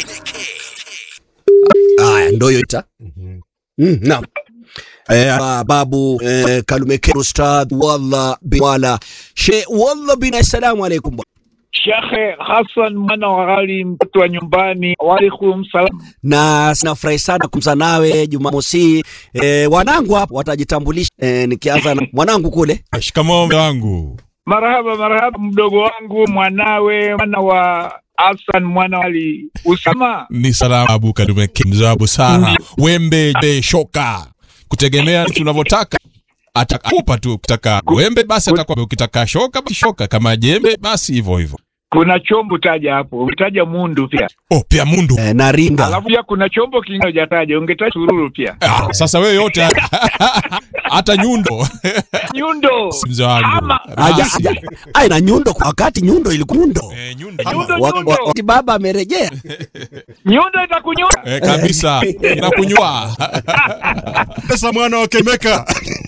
Haya, ndo hiyo ita mm, naam. Eh, ah, babu eh, Kalumeke Ustadh Wallah bin Wala She Wallah bin assalamu alaikum bwana. Shekhe Hassan mwana wa Ghali, mtoto wa nyumbani. Waalaikum salam. na sinafurahi sana kumza nawe Jumamosi. Eh, wanangu hapo watajitambulisha eh, nikianza na mwanangu kule Shikamoo mzee wangu. Marhaba marhaba, mdogo wangu, mwanawe, mwana wa Hassan mwana wa Ali Usama. Ni salamu Abu Kadume mzee wa busara. Wembe je, shoka. Kutegemea tunavyotaka. Atakupa tu ukitaka wembe basi atakupa ukitaka shoka basi shoka kama jembe basi hivyo hivyo. Kuna chombo taja hapo, umetaja mundu pia, Oh, pia mundu. eh, na ringa alafu pia kuna chombo kingine hujataja, ungetaja sururu pia, Ah, sasa wewe yote hata nyundo nyundo mzee wangu. Ama- Aja, Basi. aja, ai na nyundo kwa wakati nyundo ilikuwa nyundo Eh, nyundo. Nyundo, Wa- nyundo. wa- wakati baba amerejea nyundo itakunywa. Eh, kabisa. Inakunywa. Pesa mwana wa Kemeka.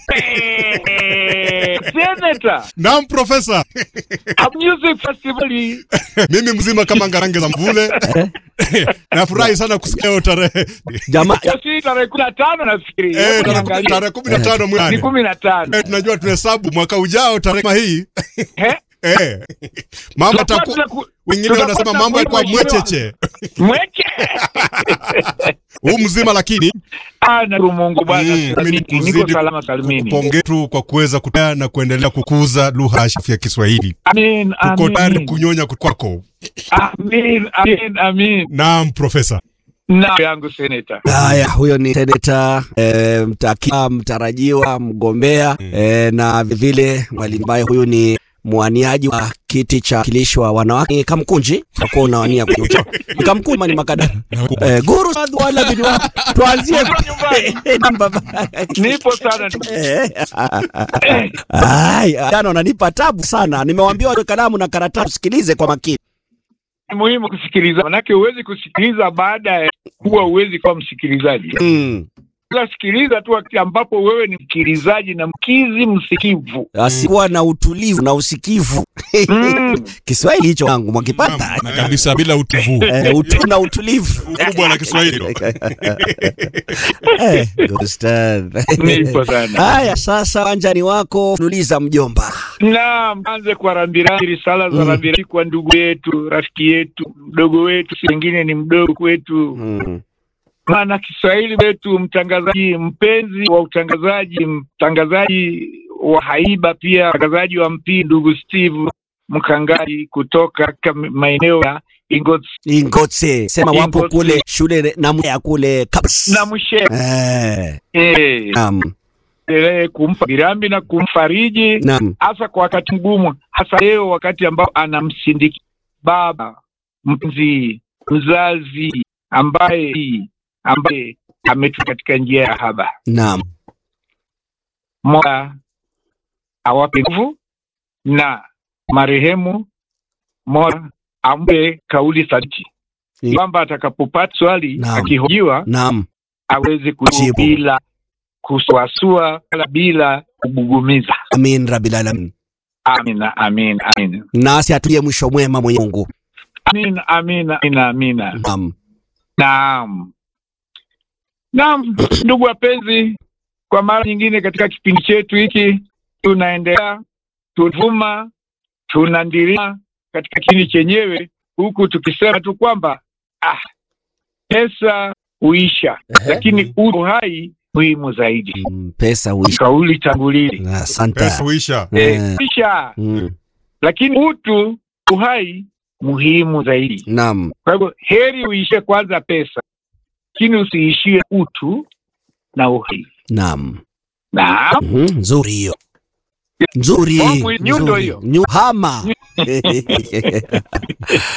Senator Naam profesa. a music festival Mimi mzima kama ngarange za mvule. Nafurahi sana kusikia hiyo tarehe. jamaa si tarehe kumi na tano nafikiri, Eh, Hebu tarehe niangalie. tarehe kumi na tano ni mwani. kumi na tano Eh, tunajua tunahesabu mwaka ujao tarehe kama hii. Eh? Eh. Mambo Tutakuwa taku tunaku- wengine tutakuwa wanasema mambo tunakuwa yalikuwa mheshimiwa. mwecheche. Mweke Huu mzima lakini Ah, nashukuru Mungu bwana, Mm, mimi ni niko kuzidi salama salimini. pongezi tu kwa kuweza kutea na kuendelea kukuza lugha ashifu ya Kiswahili. Amin, Tuko tayari amin, kunyonya kwako. amin, amin, amin. Naam profesa. Na yangu seneta Haya, huyo ni seneta eh, mtakia mtarajiwa mgombea eh, na vile mwalimu ambaye huyu ni mwaniaji wa kiti cha wakilishi wa wanawake Kamkunji, takuwa unawania kwenye uchaguzi. Ni Kamkunji ama ni Makadara? Eh, Guru Ustadh wala bin wa tuanzie namba nipo sana Eh, ai, jana wananipa tabu sana. Nimewambia wawe kalamu na karatasi, sikilize kwa makini. ni muhimu kusikiliza, manake huwezi kusikiliza baada ya kuwa huwezi kuwa msikilizaji. Mm. Ila sikiliza tu wakati ambapo wewe ni msikilizaji na mkizi msikivu. Asikuwa na utulivu na usikivu. Mm. Kiswahili hicho wangu mwakipata Na kabisa bila utuvu. eh, utu na utulivu Ukubwa la Kiswahili. eh, Ustadh. Nipo sana. Haya, sasa wanjani wako nuliza mjomba. Naam, anze kwa rambirambi, risala za rambirambi kwa ndugu yetu, rafiki yetu, mdogo wetu, si wengine ni mdogo kwetu, Mm. maana Kiswahili wetu, mtangazaji mpenzi wa utangazaji, mtangazaji wa haiba, pia mtangazaji wa mpira, ndugu Steve Mkangaji kutoka katika maeneo ya Ingots Ingotse sema wapo Ingotse. kule shule na ya kule Kabs. na Mshe Eh, eh, naam, endelee kumpa birambi na kumfariji naam. hasa kwa wakati mgumu, hasa leo wakati ambao anamsindiki baba mpenzi, mzazi ambaye ambaye ametu katika njia ya haba. Naam. Mola awape nguvu na marehemu, Mola ampe kauli thabiti Ni- kwamba atakapopata swali Naam. akihojiwa Naam. aweze kujibu Jibu. bila kusuasua wala bila kubugumiza. Amin rabbil alamin. Amina, amin, amin. Nasi atulie mwisho mwema mwenye Mungu. Amina, amina, amina, amina. Naam. Naam, naam, ndugu wapenzi, kwa mara nyingine katika kipindi chetu hiki tunaendelea, tunavuma, tunandiria katika kipindi chenyewe, huku tukisema tu kwamba ah, pesa huisha, lakini uhai muhimu zaidi. Mm, Pesa huisha. Kauli tangulili Asante. Pesa huisha. eh, Eh. huisha, Mm. lakini utu, uhai muhimu zaidi. Naam. Kwa hivyo heri uishie kwanza pesa, lakini usiishie utu na uhai. Naam. Naam, Mhm, Nzuri hiyo. Nzuri. Oh, nyundo nzuri. hiyo. Nyu- Hama.